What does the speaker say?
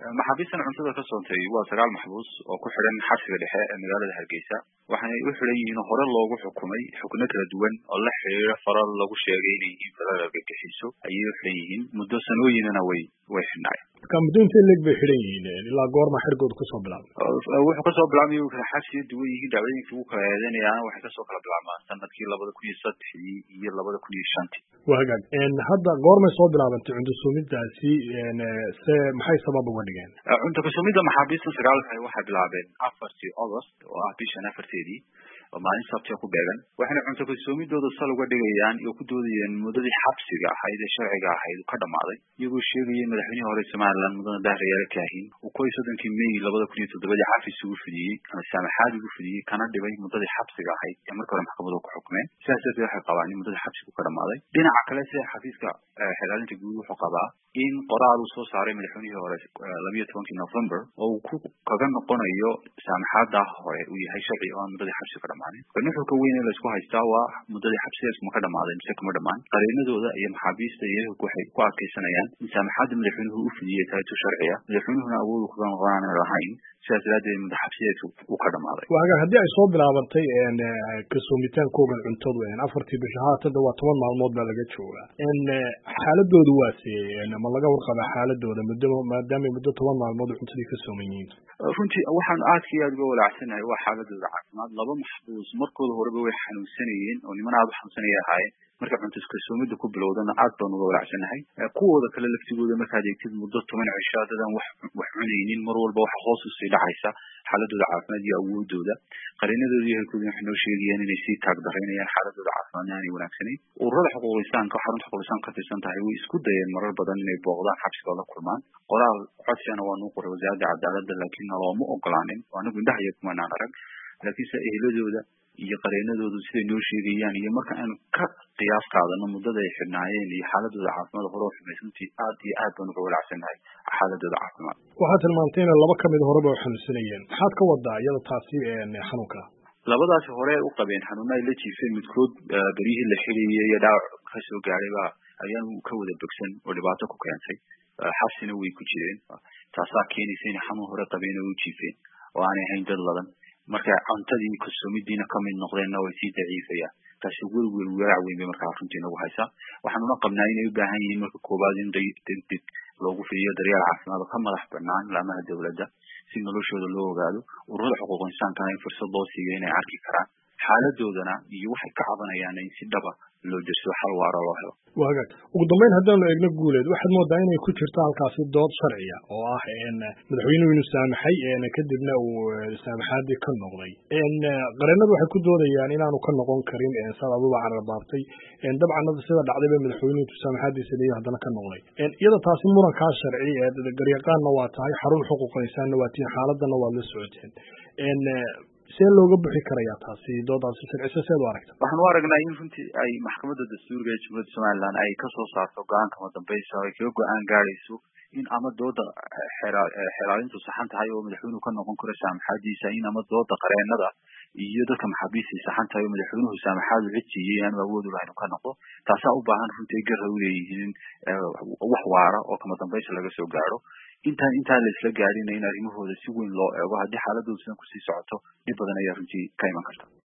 maxaabiistan cuntada ka soontay waa sagaal maxbuus oo ku xidhan xabsiga dhexe ee magaalada hargeysa waxaanay u xidhan yihiin hore loogu xukumay xukno kala duwan oo la xiriira faral lagu sheegay inay yihiin faral argagixiso ayay u xidhan yihiin muddo sanooyinana way way xidhnaayeen marka muddo intee leeg bay xidhan yihiin ilaa goorma xerigooda kasoo bilaabay wuxuu kasoo bilaabmay u kala xabsiga duwan yihiin dacwadooyinka ugu kala eedeynayaana waxay kasoo kala bilaabmaan sanadkii labada kun iyo saddexdii iyo labada kun iyo shantii waa hagaag hadda goormay soo bilaabantay cunto suumidaasi se maxay sabab uga dhigeen cunto kasumidda maxaabiista sagaalka waxay bilaabeen afartii august oo ah bishan afarteedii oo maalin sabtiga ku beegan waxayna cunto kasoomiddooda sal uga dhigayaan oo ku doodayeen muddadii xabsiga ahayd ee sharciga ahayd ka dhamaaday iyagoo sheegayay madaxweynihii hore somaliland mudane dahriyaale kaahin uu koy soddonkii may labada kun iyo toddobadii xafiis ugu fidiyey ama saamaxaad ugu fidiyey kana dhibay muddadii xabsiga ahayd ee marka hore maxkamadu ku xukmeen sidaas darteed waxay qabaan in muddadii xabsigu ka dhamaaday dhinaca kale sida xafiiska xilaalinta guud wuxuu qabaa in qoraal uu soo saaray madaxweynihii hore labiyo tobankii november oo uu ku kaga noqonayo saamaxaada hore uu yahay sharci oo aan muddadii xabsiga ka dhamaanin nuxurka weyn ee laisku haystaa waa muddadii xabsigaas ma ka dhamaaday mise kama dhamaan qareenadooda iyo maxaabiista iyo ehelku waxay ku adkaysanayaan in saamaxaadda madaxweynuhu u fidiyey tahay tu sharciya madaxweynuhuna awoodu kaga noqonaana lahayn sidaas daraaddeed muddo xabsiyeedku uu ka dhamaaday waa hagaag haddii ay soo bilaabantay kasoomitaankoogan cuntadu afartii bisha haatadda waa toban maalmood baa laga joogaa xaaladoodu waa see ma laga warqabaa xaaladooda muddo maadaamay muddo toban maalmood cuntadii ka sooman yihiin runtii waxaan aadka iyo aad uga walaacsanahay waa xaaladooda caafimaad laba maxbuus markooda horeba way xanuunsanayeen oo niman aada u xanuunsanaya ahaayeen marka cunto iskasoomida ku bilowdana aad baan uga walaacsanahay kuwooda kale laftigooda markaad eegtid muddo toban cisho dadaan wax wax cunaynin mar walba waxa hoos usii dhacaysa xaaladooda caafimaad iyo awoodooda qareenadooda iyo helkooda waxay noo sheegayaan inay sii taagdaraynayaan xaaladooda caafimaadna aanay wanaagsanayn ururada xuquuq insaanka xarunta xuquuq insaan ka tirsan tahay way isku dayeen marar badan inay booqdaan xabsiga oo la kulmaan qoraal codsiyana waa nuu qoray wasaaradda cadaaladda laakiin nalooma ogolaanin oo anagu indhaha iyo kumanaan arag laakiinse ehladooda iyo qareenadoodu siday noo sheegayaan iyo marka aanu ka qiyaas qaadano muddada ay xidhnaayeen iyo xaaladooda caafimaad hore xumays runtii aad iyo aad baan uga walaacsannahay xaaladooda caafimaad waxaad tilmaantay ina laba kamid horeba u xanuunsanayeen maxaad ka wadaa iyada taasi xanuunka labadaasi hore u qabeen xanuuna ay la jiifeen midkood beryihii la xidhayay iyo dhaawac ka soo gaadhay baa ayaanu ka wada bogsan oo dhibaato ku keentay xabsina way ku jireen taasaa keenaysa inay xanuun hore qabeen oo u jiifeen oo aanay ahayn dad ladan marka cuntadii kalsoomidiina kamid noqdeenna way sii daciifayaan taasi werwer walaac weyn bay markaa runtii nagu haysaa waxaanuna qabnaa inay u baahan yihiin marka koowaad in degdeg loogu fidiyo daryeel caafimaad oo ka madax banaan laamaha dowladda si noloshooda loo ogaado ururada xuquuq insaankana in fursad loo siiyo inay arki karaan xaaladoodana iyo waxay ka cabanayaan in si dhaba loo derso xal waara loo helo waa hagaag ugu dambeyn haddaanu eegno guuleed waxaad moodaa inay ku jirto halkaasi dood sharciya oo ah madaxweynuhu inuu saamaxay kadibna uu saamaxaadii ka noqday qareenadu waxay ku doodayaan inaanu ka noqon karin sababuba cararbaabtay dabcan sida dhacday ba madaxweynuhu intuu saamaxaadiisa leeyahy haddana ka noqday iyada taasi murankaa sharci garyaqaanna waa tahay xarun xuquuqa insaanna waa tihiin xaaladana waad la socoteen see looga buxi karayaa taasi doodaasi sharcise seed u aragta waxaan u aragnaa in runtii ay maxkamadda dastuuriga ee jumhuuriyadda somaliland ay kasoo saarto go-aanka madambeysa ay kaga go-aan gaadayso in ama dooda xeelaalintu saxan tahay oo madaxweynuhu ka noqon karo saamaxaadiisa in ama dooda qareenada iyo dadka maxaabiistay saxan tahay oo madaxweynuhu saamaxaadu cid siiyey aanu awood u lahayn u ka noqdo taasaa u baahan runtii ay garra u leeyihiin wax waara oo kama dambaysa laga soo gaadho intaan intaan la isla gaadhina in arrimahooda si weyn loo eego haddii xaaladooda sidan kusii socoto dhib badan ayaa runtii ka iman karta